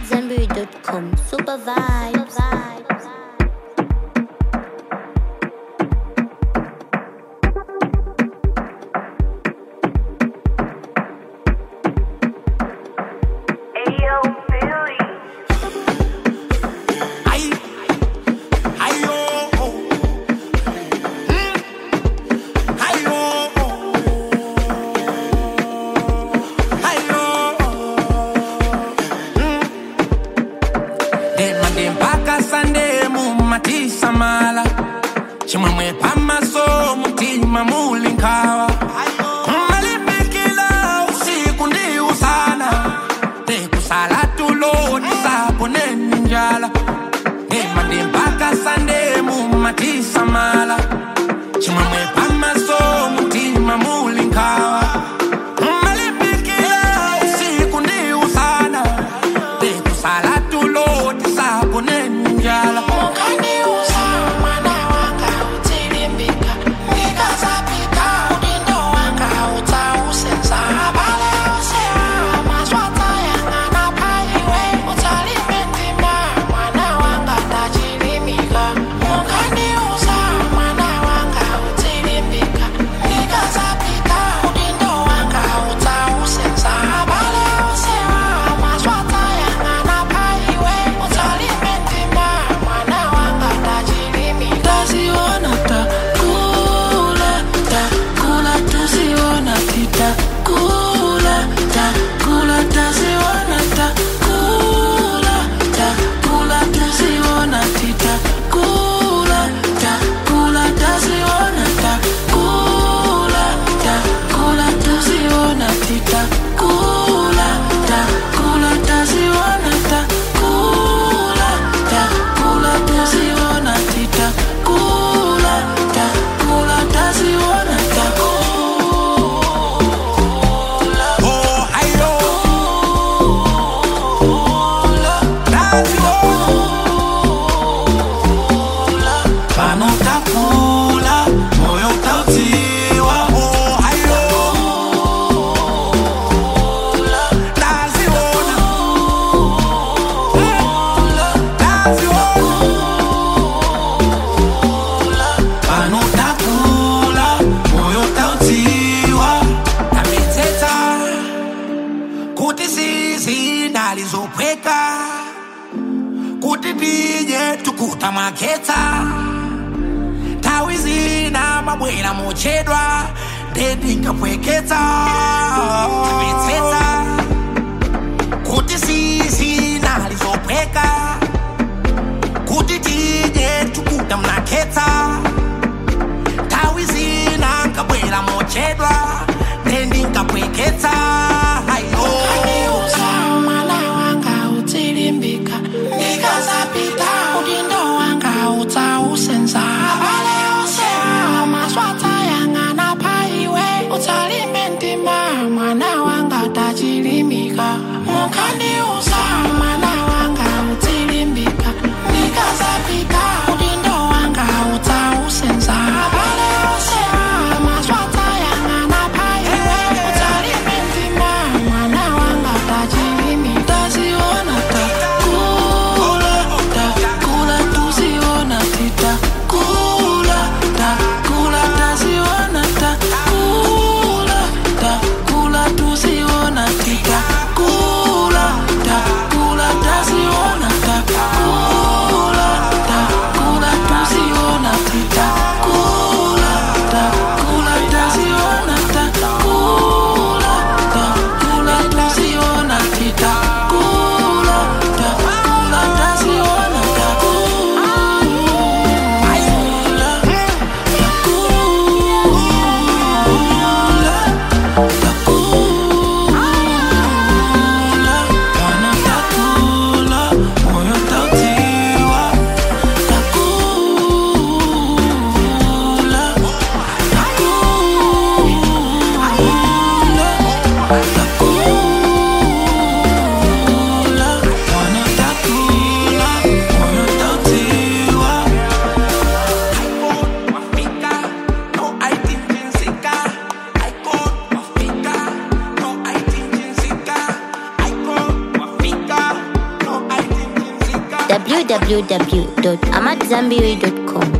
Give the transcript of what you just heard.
Zenbury.com. Super vibes. Ayo, Billy. Ay, ay, oh, oh. Mm. Ay, oh, oh. Ay, oh, oh. Mm. Dema de mpaka sande mumatisa mala chimwemwe pamaso mutima mulinkawa malimbikila usiku ndi usana tekusala tulo tisaponeni njala Dema de mpaka sande mumatisa mala chimwemwe pamaso mutima mulinkawa malimbikila usiku ndi usana tekusala tulo tisaponeni njala Oh, ayo. Nazi, oh. Pano utakula, moyo utautiwa. Oh, ayo. Nazi, oh. Nazi, oh. Pano utakula, moyo utautiwa. Namiteta kuti sisi ndalizopweka kuti tije tukuta maketa nthawi zina mabwera mochedwa ndendingapweketa Namiteta kuti sisi ndalizopweka kuti tije tukuta mnaketa nthawi zina nkabwera mochedwa ndendingapweketa ayo www.amatzambiri.com.